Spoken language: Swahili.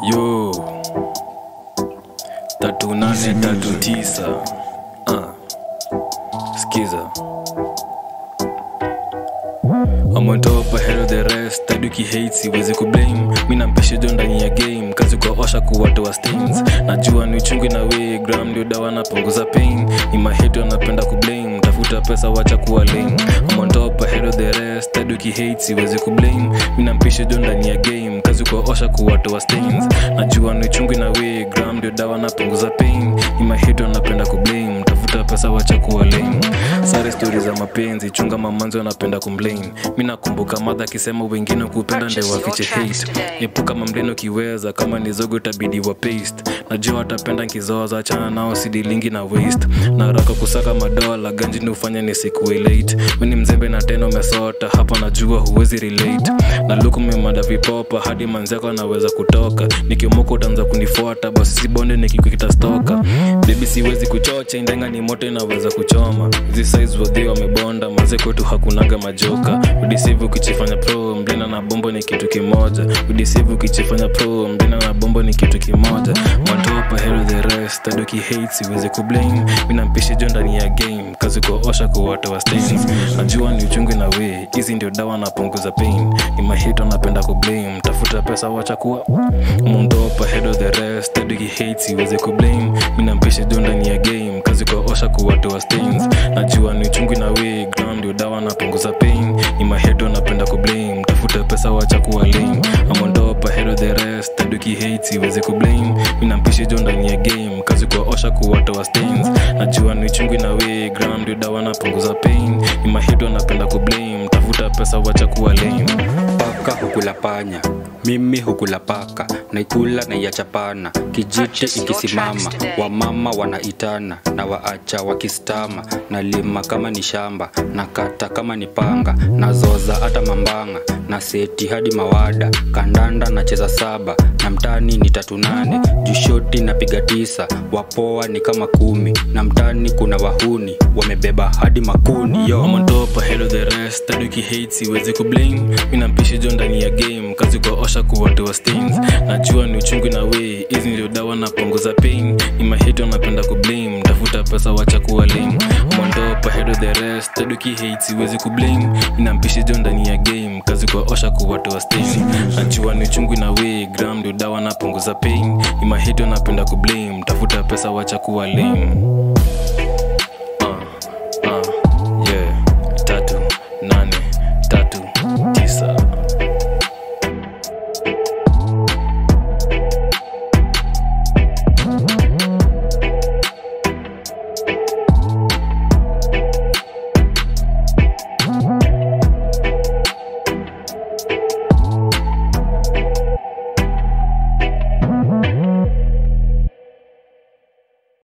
yo tatu nane tatu tisa ah. skiza I'm on top ahead of the rest taduki hate siwezi kublame mi nampeshejo ndani ya game kazi kwa osha kuwatoa stains najua ni uchungu na we gram ndio dawa napunguza pain ni maheto anapenda kublame tafuta pesa wacha kuwa lame I'm on top ahead of the rest taduki hate siwezi kublame mi nampeshejo ndani ya game kazi kwa osha kuwatoa stains najua ni uchungu na we gram ndio dawa napunguza pain ni maheto anapenda kublame tafuta pesa wacha kuwa lame sare stori za mapenzi chunga mamanzi wanapenda kumblame mi nakumbuka madha akisema wengine kupenda nde wafiche hate epuka mamleno kiweza kama ni zogo itabidi wa paste najua watapenda nkizoza chana nao sidilingi na waste na haraka kusaka madola ganji ni ufanya ni sikuwe late weni mzembe na tena umesota hapa najua huwezi relate na luku memada vipopa hadi manzako anaweza kutoka nikimoka utaanza kunifuata basi sibonde nikikukita stoka bebi siwezi kuchocha indenga ni moto inaweza kuchoma hizi size wadhi wamebonda maze kwetu hakunaga majoka udisivu ukichifanya pro mdena na bombo ni kitu kimoja udisivu ukichifanya pro mdena na bombo ni kitu kimoja matopa hero the rest adoki hate siwezi kublame mina mpishi jo ndani ya game kazi kuosha kuwatoa stains najua ni uchungu na we hizi ndio dawa napunguza pain ni mahito napenda kublame tafuta pesa wacha kuwa mundopa head of the rest adoki hate siwezi kublame mina mpishi jo ndani ya game kazi kuosha kuwatoa stains najua ni uchungu na we gram ndio dawa napunguza pain ni mahedo napenda kublame tafuta pesa wacha kuwa lame amondopa head of the rest taduki hate siwezi kublame mina mpishi jo ndani ya game kazi kuosha kuwatoa stains najua ni uchungu na we gram ndio dawa napunguza pain ni mahedo napenda kublame tafuta pesa wacha kuwa lame paka hukula panya mimi hukula paka naikula naiachapana kijiti ikisimama wamama wanaitana na waacha wakistama nalima kama ni shamba na kata kama ni panga nazoza hata mambanga na seti hadi mawada kandanda nacheza saba na mtani ni tatu nane jushoti napiga tisa wapoa ni kama kumi na mtani kuna wahuni wamebeba hadi makuni yo I'm on top ahead of the rest taduki hate siwezi kublame mina mpishi jo ndani ya game kazi kwa osha kuwatoa stains najua ni uchungu na we hizi ndio dawa napunguza pain ni mahito napenda kublame tafuta pesa wacha kuwa lame I'm on top ahead of the rest taduki hate siwezi kublame mina mpishi jo ndani ya game kazi kwa osha kuwatoa stains najua ni uchungu na we gram ndio dawa napunguza pain ni mahito napenda kublame tafuta pesa wacha kuwa lame